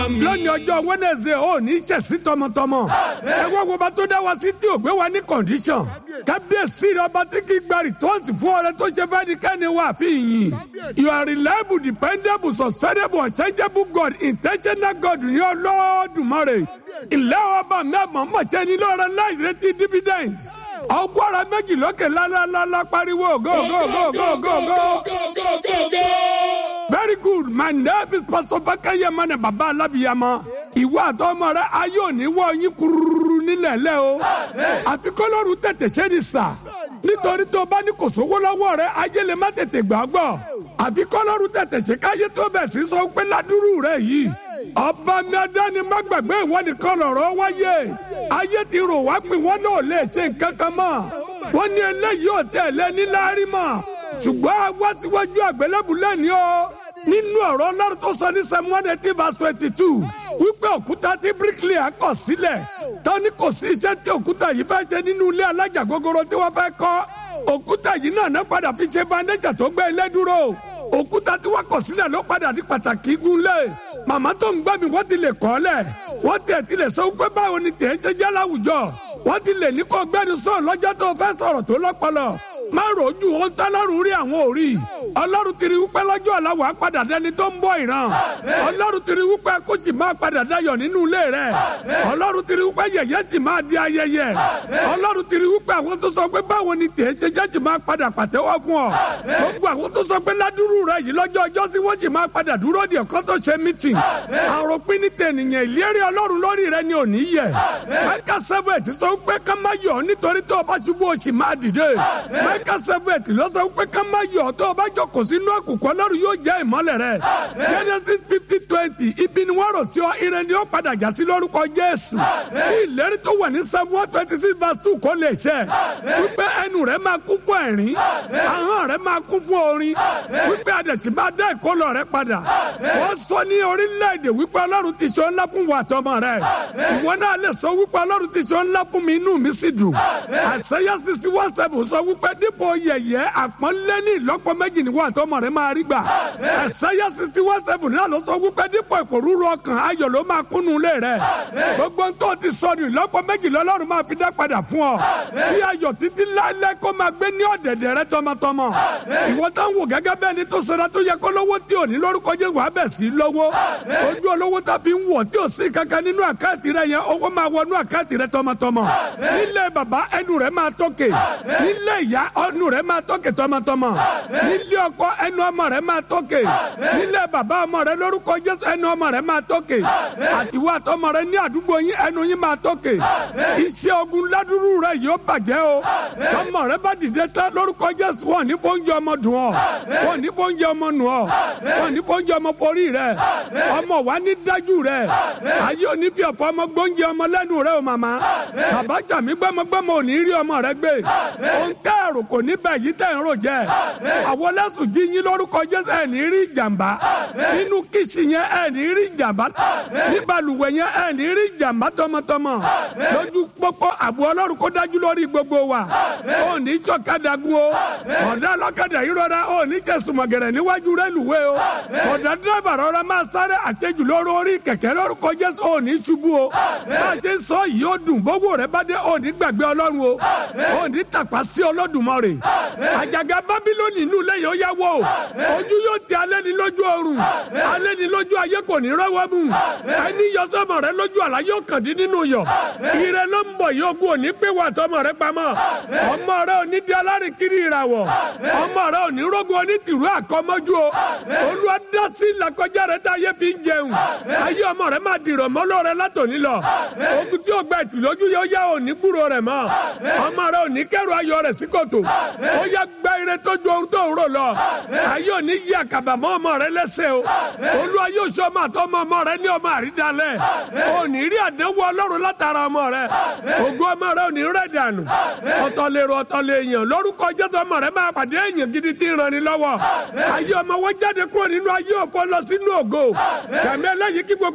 lónìí ọjọ́ wẹ́nẹ̀sẹ̀ ò ní ṣẹ̀sí tọmọtọmọ ẹ wá wo bá tó dá wa sí tí ò gbé wa ní kọ̀ǹdíṣàn kábíyèsí rẹ ọba tí kì í gba rìtọ́ọ̀sì fún ọrẹ tó ṣe fẹ́ẹ́ ní kẹ́ni wà fi yìn you are reliable dependable sustainable unchangeable God intentional God ní Olódùmarè ilé ọba mẹ́mọ̀ mọ̀ṣẹ́ ní lọ́rọ̀ láì retí dividend ọgbọ́ra méjì lókè lálálálá pariwo go go go go go go. very good my name is pastor fakeye mane baba alabiyama ìwọ àtọmọ rẹ ayé òní wọ yín kururu nílẹ̀ lẹ́ o àfi kọ́lọ́run tètè ṣe ni sà nítorí tó bá ní kò sówó lọ́wọ́ rẹ ayé lè má tètè gbàgbọ́ àfi kọ́lọ́run tètè ṣe káyé tó bẹ̀ sí sọ pé ládùúrú rẹ yìí ọba mi adáni má gbàgbé ìwọ nìkan lọ̀rọ̀ wáyé ayé ti rò wá pé wọn náà lè ṣe nǹkan kan mọ́ wọn ní eléyìí ò tẹ̀lé níláárí mọ́ ṣùgbọ́n wá síwájú àgbélébù lẹ́ni o nínú ọ̀rọ̀ ọlọ́run tó sọ ní Psalm eighteen verse twenty two wípé òkúta tí bricklayer kọ̀ sílẹ̀ tọ́ni kò sí iṣẹ́ tí òkúta yìí fẹ́ ṣe nínú ilé alájà gogoro tí wọ́n fẹ́ kọ́ òkúta yìí náà náà padà fi ṣe foundation tó gbé ilé dúró òkúta tí wọ́n kọ̀ sílẹ̀ ló padà di pàtàkì gúnlé màmá tó ń gbọ́ mi wọ́n ti lè kọ́ lẹ̀ wọ́n tiẹ̀ ti lè sọ wípé báwo ni tiẹ̀ ṣe jẹ́ láwùjọ wọ́n ti lè ní kó gbẹ́nu sọ lọ́jọ́ tó fẹ́ sọ̀rọ̀ tó lọ́pọlọ má rojú ohun tọ́lọ́run rí àwọn òrí ọlọ́run ti rí wípé lọ́jọ́ ọ̀la wàá padà dẹni tó ń bọ̀ ìran ọlọ́run ti rí wípé kó sì máa padà dayọ̀ nínú ilé rẹ̀ ọlọ́run ti rí wípé yẹ̀yẹ́ sì máa di ayẹyẹ ọlọ́run ti rí wípé àwọn tó sọ pé báwo ni tiẹ̀ ṣe jẹ́ sì máa padà pàtẹ́wọ́ fún ọ gbogbo àwọn tó sọ pé ládùúrú rẹ̀ yìí lọ́jọ́ ọjọ́ sí wọ́n sì máa padà dúró di ọ̀kan tó ṣe mítìn àròpin ní tẹ̀nìyàn ìlérí ọlọ́run lórí rẹ̀ ni ò ní yẹ mẹ́ka seven ti sọ pé ká má yọ̀ nítorí tó o bá ṣubú o sì máa dìde mẹ́ka seven ti lọ sọ pé ká má yọ̀ tó o bá jókòó sínú àkùkọ ọlọ́run yóò jẹ́ ìmọ́lẹ̀ rẹ̀ genesis fifty twenty ibi ni wọ́n rò sí ọ ire ni ó padà já sí lórúkọ jésù ìlérí tó wà ní psalm one twenty six verse two kò lè ṣẹ wípé ẹnu rẹ̀ máa kún fún ẹ̀rín ahọ́n rẹ̀ máa kún fún orin wípé àdẹ̀sí máa dá ìkọlọ̀ rẹ̀ padà wọ́n sọ ní orílẹ̀-èdè wípé ọlọ́run ti ṣe ńlá fún wa àtọmọ rẹ̀ ìwọ náà lè sọ wípé ọlọ́run ti ṣe ńlá fún mi inú mi sì dùn àṣeyá sixty one seven sọ wípé dípò yẹ̀yẹ́ àpọ́nlé ní ìlọ́pọ̀ méjì ni wọ́n àtọmọ rẹ̀ máa rí gbà àṣeyá sixty one seven náà ló sọ wípé dípò ìpòrúurú ọkàn ayọ̀ ló máa kúnnú lé rẹ̀ gbogbo tó ti sọ ní ìlọ́pọ̀ méjì lọ́lọ́run máa fi dá padà fún ọ kí ayọ̀ títí láéláé kó máa gbé ní ọ̀dẹ̀dẹ̀ rẹ tọmọtọmọ ìwọ tá ń wò gẹ́gẹ́ bẹ́ẹ̀ ni tó sọra tó yẹ kó lówó tí ò ní lórúkọ jẹ́ wàá bẹ̀ sí lówó ojú olówó tá fi ń wọ̀ tí ò sí kankan nínú àkáǹtì rẹ yẹn owó máa wọnú àkáǹtì rẹ tọmọtọmọ nílé bàbá ẹnu rẹ máa tókè nílé ìyá ẹnu rẹ máa tókè tọmọtọmọ nílé ọkọ ẹnu ọmọ rẹ máa tókè nílé bàbá ọmọ rẹ lórúkọ Jésù ẹnu ọmọ rẹ máa tókè àtiwọ́ àtọmọ rẹ ní àdúgbò yín ẹnu yín máa tókè iṣẹ́ ogun ládùúrú rẹ yóò bàjẹ́ o tọmọ rẹ bá dìde tán lórúkọ Jésù wọn ní fóúnjẹ ọmọ dùn ọ wọn ní fóúnjẹ ọmọ nù ọ wọn ní fóúnjẹ ọmọ forí rẹ ọmọ wa ní dájú rẹ ayé òní fi ọ̀fọ̀ ọmọ gbóúnjẹ ọmọ lẹ́nu rẹ o màmá bàbá jàmí gbẹmọgbẹmọ ò ní rí ọmọ rẹ gbé òun tẹ ẹrù kò ní bẹ yìí tẹ ń rò jẹ àwọn lẹsùn jí yín lórúkọ Jésù ẹ ní rí ìjàmbá nínú kìsì yẹn ẹ ní rí ìjàmbá ní balùwẹ̀ yẹn ẹ ní rí ìjàmbá tọmọtọmọ lójú pópó àbò Ọlọ́run kó dájú lórí gbogbo wa ò ní jọ̀kadà gun o ọ̀dà ọlọ́kadà yìí rọra ò ní jẹ̀sùmọ̀gẹ̀rẹ̀ níwájú rẹ́lùwé o ọ̀dà dírẹ́bà rọra máa sáré àṣejù lórí orí kẹ̀kẹ́ lórúkọ Jésù ò ní ṣubú o bá a ṣe sọ yìí ó dùn bówó rẹ bá dé ò ní gbàgbé Ọlọ́run o ò ní tàpá sí Olódùmarè àjàgà Bábílónì inú ilé yóò yá wò ojú yóò ti alẹ́ ní lójú ọrùn alẹ́ ní lójú ayé kò ní rọ́wọ́ mú ẹni yọ sọmọ rẹ lójú àlá yóò kàn dín nínú yọ ire ló ń bọ̀ yóò gún òní pé wà tọmọ rẹ pamọ́ ọmọ rẹ ò ní di alárìnkiri ìràwọ̀ ọmọ rẹ ò ní rógun onítìrú àkọ́mọ́jú o olúwa dá sí làkọjá rẹ tá ayé fi ń jẹun ayé ọmọ rẹ máa dìrọ̀ mọ́ lóore látòní lọ ogun tí ó gba ìtìlójú yóò yá òní gbúrò rẹ mọ́ ọmọ rẹ ò ní kẹrù ayọ̀ rẹ sí kòtò ó yá gba ire tó ju ohun tó ń rò lọ ayé òní yí àkàbà mọ́ ọmọ rẹ lẹ́sẹ̀ o olúwa yóò sọ ọmọ àtọmọ ọmọ rẹ ní ọmọ àrídàlẹ̀ òní rí àdánwò ọlọ́run látara ọmọ rẹ ògo ọmọ rẹ òní rẹ̀ dànù ọ̀tọ̀ lèrò ọ̀tọ̀ lè yàn lórúkọ jésù ọmọ rẹ máa pàdé èèyàn gidi tí ń rani lọ́wọ́ ayé ọmọ wọn jáde kúrò nínú ayé òfò lọ sínú ògo kàmí ẹlẹ́yìí kí gbogbo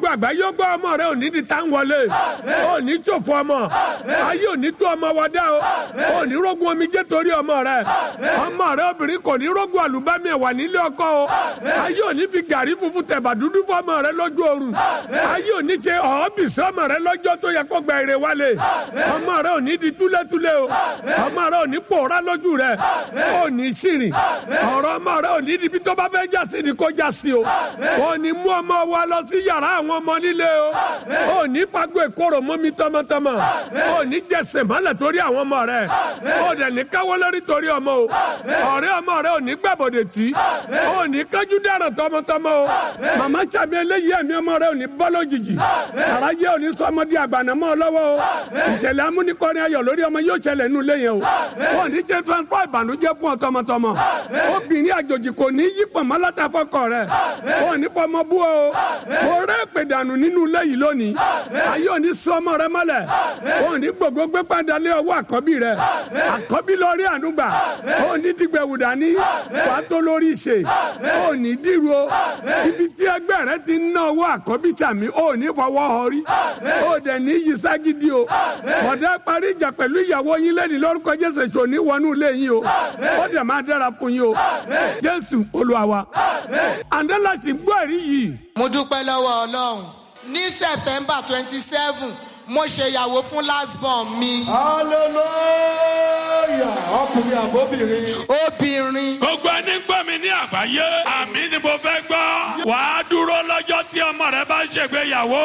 gbogbo àgbáyé ó gbọ́ ọmọ rẹ òní di tá ń wọlé òní ṣòfò ọmọ ayé òní tó ọmọ wọdá o òní rógun omijé torí ọmọ rẹ ọmọ rẹ obìnrin kò ní rógun àlùbámi ẹ̀wà nílé ọkọ o ayé òní fi gàrí funfun tẹ̀bà dúdú fọmọ rẹ lójú oorun ayé òní ṣe ọ̀ọ́bìsí ọmọ rẹ lọ́jọ́ tó yẹ kó gba èrè wálé ọmọ rẹ òní di túlétúlé o ọmọ rẹ òní pòórá lójú rẹ òní ṣìrìn ọ̀rọ̀ ọmọ rẹ òní níbi tó bá fẹ́ já sí ni kó já sí o òní mú ọmọ wa lọ sí yàrá àwọn ọmọ nílé o òní fagbó ìkorò mú mi tọmọtọmọ òní jẹsẹ̀ mọ́lẹ̀ torí àwọn ọmọ rẹ òdẹ̀ ní káwọ́ lórí torí ọmọ o ọ̀rẹ́ ọmọ rẹ òní gbàbọ̀dẹ̀ tí òní kájú dáràn tọmọtọmọ o màmá sàmì eléyìí ẹ̀mí ọmọ rẹ òní bọ́ lójijì àràjẹ́ òní sọmọdé àgbànàmọ́ lọ́wọ́ o ìṣẹ̀lẹ̀ amúnikọ́ni ayọ̀ lórí ọmọ yóò ṣẹlẹ̀ nù lẹ́yìn o òní ṣe transfer ìbànújẹ́ fún ọ tọmọtọmọ obìnrin àjòjì kò ní yí pọ̀nmọ́ látàfọ́kọ rẹ òní fọmọ bú o mo rẹ́ ìpèdànù nínú ilé yìí lónìí ayé òní sọ ọmọ rẹ mọ́lẹ̀ òní gbogbo gbé padà lé ọwọ́ àkọ́bí rẹ àkọ́bí lórí ànúgbà òní dìgbẹ̀wù dání wàá tó lórí ìṣe òní dìrò ibi tí ẹgbẹ́ rẹ ti ń ná owó àkọ́bí sàmì òní fọwọ́ họrí òdẹ ní yí ságídí o bọ̀dá parí ìjà pẹ̀lú ìyàwó yín lẹ́ni lórúkọ jésù èso ní wọnú ilé yín o ó dẹ̀ máa dára fún yín o jésù olúwa wa àndẹ́là sì gbọ́ ẹ̀rí yìí mo dúpẹ́ lọ́wọ́ ọlọ́run ní september twenty seven mo ṣèyàwó fún last born mi hallelujah ọkùnrin àbóbìnrin. obìnrin gbogbo ẹni gbọ́ mi ní àgbáyé àmì ni mo fẹ́ gbọ́ wàá dúró lọ́jọ́ tí ọmọ rẹ bá ń ṣègbéyàwó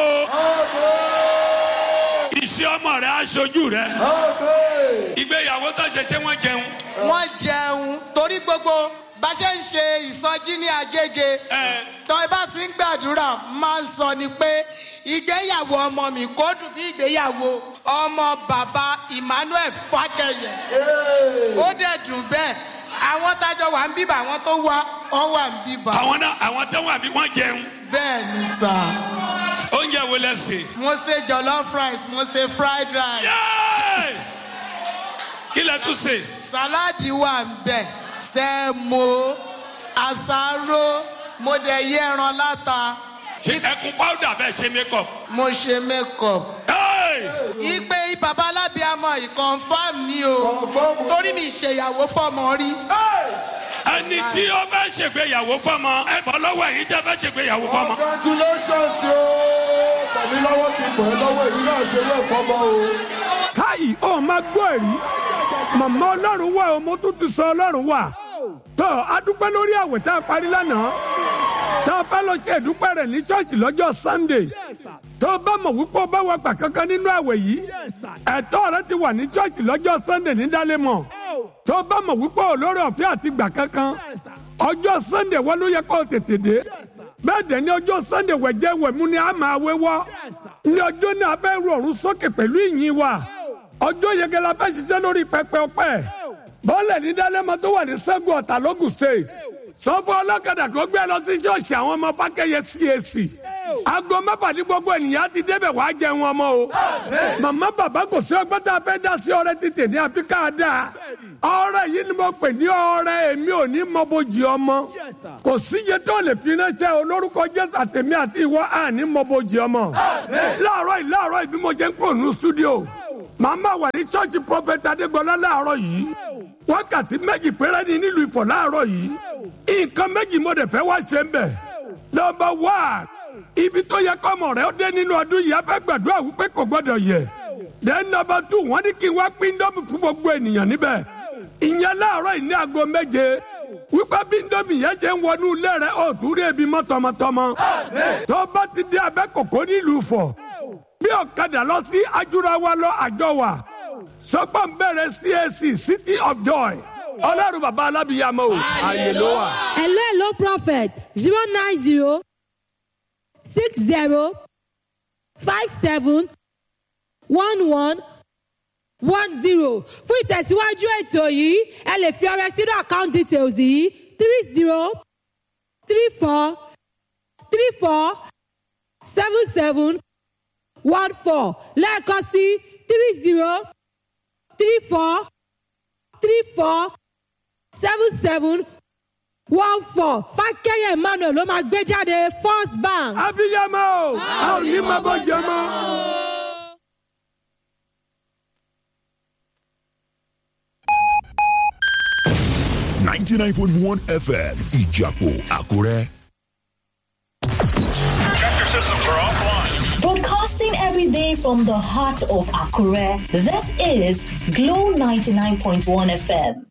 iṣẹ́ ọmọ rẹ aṣojú rẹ ìgbéyàwó tó ṣe ṣé wọ́n jẹun. wọ́n jẹun torí gbogbo bá ṣe ń ṣe ìsọjí ní agége ẹ tọ́ ẹ bá ti ń gbàdúrà máa ń sọ ni pé ìgbéyàwó ọmọ mi kò dùn bí ìgbéyàwó ọmọ bàbá emmanuel fàkẹyẹ ó dẹ̀ dùn bẹ́ẹ̀ àwọn tájọ wà ń bíbà àwọn tó wá wọn wà ń bíbà àwọn náà àwọn tó wà bí wọ́n jẹun bẹ́ẹ̀ ni sà oúnjẹ wo lẹ sè. mo ṣe jollof rice mo ṣe fried rice Yéé! kí lẹ tún sè. sàláàdì wà ń bẹ̀ sẹ́mo àsáró mo dẹ̀ yẹ ẹran láta ṣe ẹkún pàwùdà bẹ́ẹ̀ ṣe makeup. mo ṣe makeup. Hey! ìpè bàbá alábíàmọ ìkọ̀nfàm ni o Confirm. torí mi ṣèyàwó fọmọ rí. ẹni tí ó fẹ́ ṣègbéyàwó fọmọ ẹ bọ́ lọ́wọ́ èyí tẹ́ fẹ́ ṣègbéyàwó fọmọ. congratulations o tẹ̀mí lọ́wọ́ kí n bọ̀ ẹ́ lọ́wọ́ èmi náà ṣe wé fọmọ o. káyì ó máa gbọ́ ẹ̀rí màmá ọlọ́run wà ó mo tún ti sọ ọlọ́run wà tó adúpẹ́ lórí àwẹ̀ tá a parí lánàá tá a fẹ́ lọ ṣe ìdúpẹ́ rẹ̀ ní ṣọ́ọ̀ṣì lọ́jọ́ sunday tó o bá mọ̀ wípé o bá wà gbà kankan nínú àwẹ̀ yìí ẹ̀tọ́ rẹ ti wà ní ṣọ́ọ̀ṣì lọ́jọ́ sunday ní dálémọ̀ tó o bá mọ̀ wípé olórí ọ̀fẹ́ àti gbà kankan ọjọ́ sunday wọ́n ló yẹ kó o tètè dé bẹ́ẹ̀ dẹ̀ ní ọjọ́ sunday wẹ̀jẹ̀ wẹ̀mú ni a máa wéwọ́ ní ọjọ́ náà a fẹ́ ru ọ̀run sókè pẹ̀lú ìyìn wa ọjọ́ yege la fẹ́ ṣiṣẹ́ lórí pẹpẹ ọpẹ́ bọ́ọ̀lù ní dálẹ́mọ tó wà ní sẹ́gun ọ̀tà lógùn state sọ́fọ́ ọlọ́kadà kó gbé lọ sí ṣọ́ọ̀ṣì àwọn ọmọ fákẹ́yẹ cac aago mẹ́fà ní gbogbo ènìyàn ti débẹ̀ wá jẹun ọmọ o màmá bàbá kò sí ọgbọ́n tá a fẹ́ dá sí ọrẹ títì ní àfi ká dáa ọrẹ yìí ni mo pè ní ọrẹ èmi ò ní mọ bójì ọmọ kò síye tó lè fi ránṣẹ́ olórúkọ jésù àtẹ̀mí àti ìwọ àní mọ bójì ọmọ láàárọ̀ yìí láàárọ̀ yìí bí mo ṣe ń kúrò ní stúdíò màmá wà ní ṣọ́ọ̀ṣì prọfẹ̀tì adégbọlá láàárọ̀ yìí wákàtí méjì péré ni nílùú ìfọ̀ láàárọ̀ yìí nǹkan méjì mo dẹ̀ fẹ́ wá ṣe ń bẹ̀ nọmba wá ibi tó yẹ kọ́mọ rẹ̀ ó dé nínú ọdún yìí a fẹ́ gbàdúrà wípé kò gbọ́dọ̀ yẹ then nọmba two wọ́n ní kí n wá pín dọ́mì fún gbogbo ènìyàn níbẹ̀ ìyẹn láàárọ̀ yìí ní aago méje wípé bí ndómi yẹn ṣe ń wọnú ilé rẹ̀ ó tún rí ebi mọ́ tọmọtọmọ tó bá ti dé abẹ́ kòkó nílùú Ifọ̀ bí ọ̀kadà lọ sí ajúrawa lọ àjọ wa sọgbọ́n bẹ̀rẹ̀ CAC City of Joy ọlọ́run bàbá alábìyàmọ́ o àyè ló wà. hello hello prophet zero nine zero six zero five seven one one one zero fún ìtẹ̀síwájú ètò yìí ẹ lè fi ọrẹ sínú account details yìí three zero three four three four seven seven one four lẹ́ẹ̀kan sí three zero three four three four seven seven one four fákẹ́yẹ emmanuel ló máa gbé jáde first bank. abiyamọ o a ò ní máa bọ́ jẹ mọ́. ninety nine point one FM Ìjàpọ̀ Àkúrẹ́. Tractor systems are offline. Broadcasting every day from the heart of Akure, this is Glow 99.1 FM.